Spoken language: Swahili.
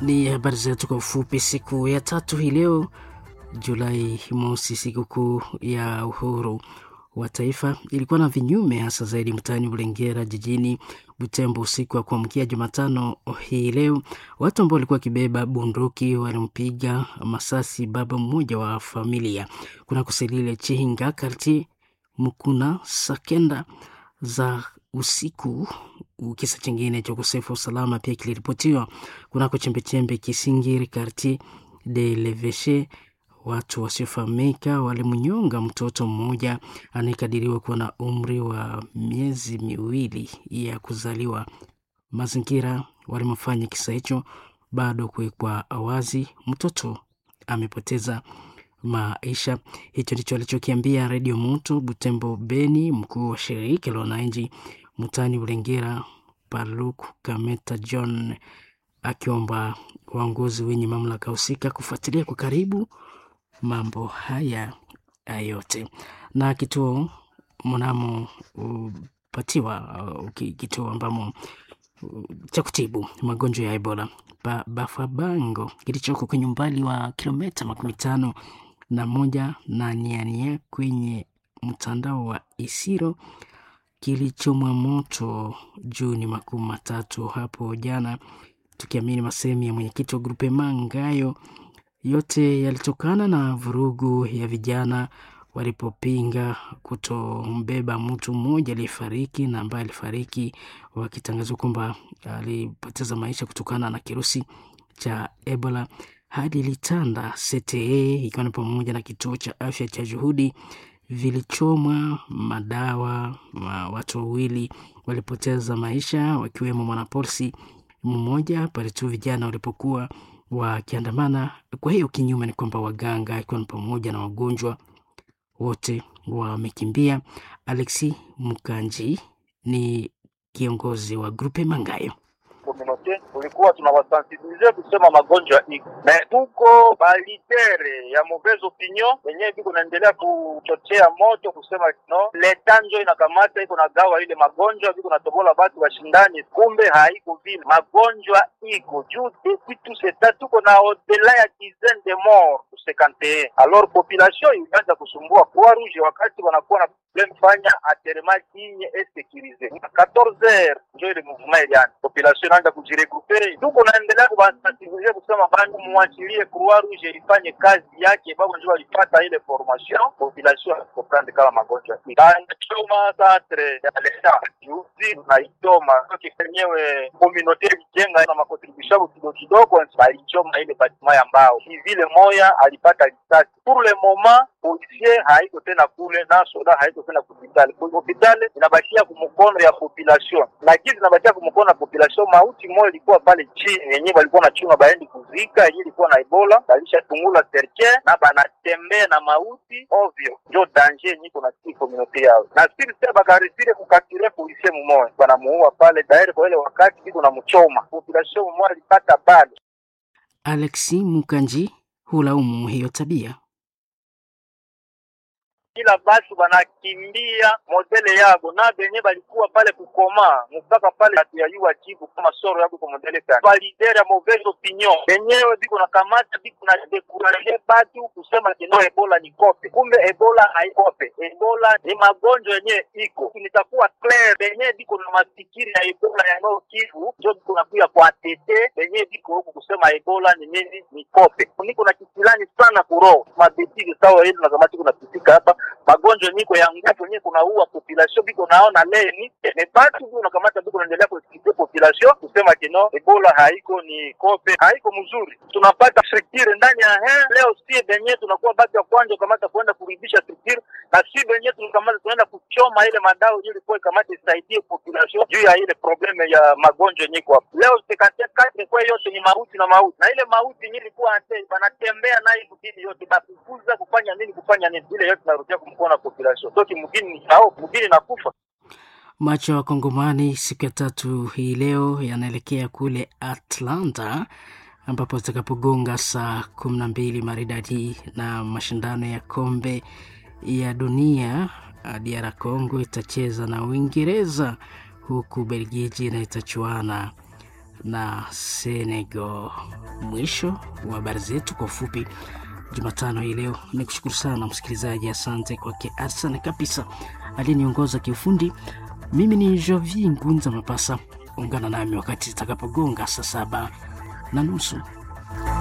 Ni habari zetu kwa ufupi. Siku ya tatu hii leo Julai mosi, sikukuu ya uhuru wa taifa, ilikuwa na vinyume hasa zaidi mtaani Bulengera jijini Butembo usiku wa kuamkia Jumatano hii leo. Watu ambao walikuwa wakibeba bunduki walimpiga masasi baba mmoja wa familia kuna kuselile Chihinga karti Mukuna Sakenda za usiku. Kisa chingine cha ukosefu wa usalama pia kiliripotiwa kunako chembechembe Kisingiri karti de Leveshe. Watu wasiofahamika walimnyonga mtoto mmoja anayekadiriwa kuwa na umri wa miezi miwili ya kuzaliwa. Mazingira walimofanya kisa hicho bado kuwekwa wazi. Mtoto amepoteza maisha. Hicho ndicho alichokiambia Redio Moto Butembo Beni, mkuu wa shirika la wananchi mtaani Ulengera Paluk Kameta John, akiomba waongozi wenye mamlaka husika kufuatilia kwa karibu mambo haya yote. Na kituo mnamo upatiwa uh, kituo ambamo uh, cha kutibu magonjwa ya Ebola ba, Bafabango kilichoko kwenye umbali wa kilomita makumi tano na moja na niania kwenye mtandao wa Isiro kilichomwa moto Juni makumi matatu hapo jana, tukiamini masehemu ya mwenyekiti wa grupe Mangayo. Yote yalitokana na vurugu ya vijana walipopinga kutombeba mtu mmoja aliyefariki na ambaye alifariki wakitangazwa kwamba alipoteza maisha kutokana na kirusi cha Ebola. Hadi ilitanda CTE ikiwa ni pamoja na kituo cha afya cha Juhudi vilichomwa madawa. Watu wawili walipoteza maisha wakiwemo mwanapolisi mmoja pale tu vijana walipokuwa wakiandamana. Kwa hiyo kinyume ni kwamba waganga ikiwa ni pamoja na wagonjwa wote wamekimbia. Alexi Mukanji ni kiongozi wa grupe Mangayo. Komunote tulikuwa tunawasensibilize kusema magonjwa iko na tuko balitere ya mauvaise opinion wenyewe biko naendelea kuchochea moto kusema no leta njo inakamata iko na gawa ile magonjwa biko natobola batu washindani, kumbe haiko vile. Magonjwa iko juu depuis tout ce temps tuko na odela ya dizaine de morts ku 51 alors population ilianza kusumbua Croix Rouge wakati wanakuwa na problem fanya aterema kinye et sécurisé 14 heures njo ile mouvement ilianza population inaanza kujirecupere. Tuko naendelea kubasensibilize kusema bandu muachilie Croix Rouge ifanye kazi yake, babo njo walipata ile formation. Population comprendre kama magonjwa choma centre ya leta juzi tunaitoma kenyewe communauté ilijenga na makontribution kidogo kidogo, balichoma ile batima ya mbao vile moya alipata risasi. Pour le moment policier haiko tena kule na soda haiko tena kupitali hospitali inabakia kumkono ya population, lakini inabakia kumkono ya population. Mauti moja ilikuwa pale chini yenyewe walikuwa na chunga baendi kuzika yenyewe ilikuwa na Ebola, balisha tungula serke na banatembea na mauti ovyo, ndio danger yenyewe kuna si community yao na siri sasa bakarisire kukatire policier mmoja banamuua pale daire kwa ile wakati iko na mchoma population mmoja alipata pale. Alexi Mukanji hulaumu hiyo tabia kila batu banakimbia modele yabo na benye balikuwa pale kukoma mpaka pale hatuyayua jibu kama soro yabo kwa modele tani validere ya mauvaise opinion benyewe biko na kamata biko na dekuraje batu kusema kino ebola ni kope, kumbe ebola haikope. Ebola ni magonjwa yenye iko nitakuwa clear, benye biko na mafikiri ya ebola ya Nord Kivu njo biko nakuya kwa tete benye biko huku kusema ebola ni nini ni kope. Niko na kisilani sana kuroho mabetiki sawa hili na kamati kuna pitika hapa magonjwa niko ya nguvu yenyewe kunaua population biko naona leni ne batu biko nakamata biko naendelea kuexplique population kusema kino ebola haiko ni kope haiko mzuri. Tunapata structure ndani ya he leo, si benye tunakuwa batu ya kwanza kamata kuenda kurudisha structure, na si benye tunakamata tunaenda kuchoma ile madao ili kwa kamata isaidie population juu ya ile probleme ya magonjwa yenyewe kwa leo. Sekate kwa yote ni mauti na mauti, na ile mauti yenyewe ilikuwa ante banatembea nayo kutini yote bakukuza kufanya nini kufanya nini, ile yote narudia kumkona population toki mgini ni hao mgini nakufa. Macho ya Wakongomani siku ya tatu hii leo yanaelekea kule Atlanta ambapo zitakapogonga saa kumi na mbili maridadi na mashindano ya kombe ya dunia. DR Congo itacheza na Uingereza huku Belgiji na itachuana na Senegal. Mwisho wa habari zetu kwa ufupi Jumatano hii leo. Ni kushukuru sana msikilizaji, asante kwake Arsene kabisa aliyeniongoza kiufundi. Mimi ni Jovi Ngunza Mapasa. Ungana nami wakati zitakapogonga saa saba na nusu.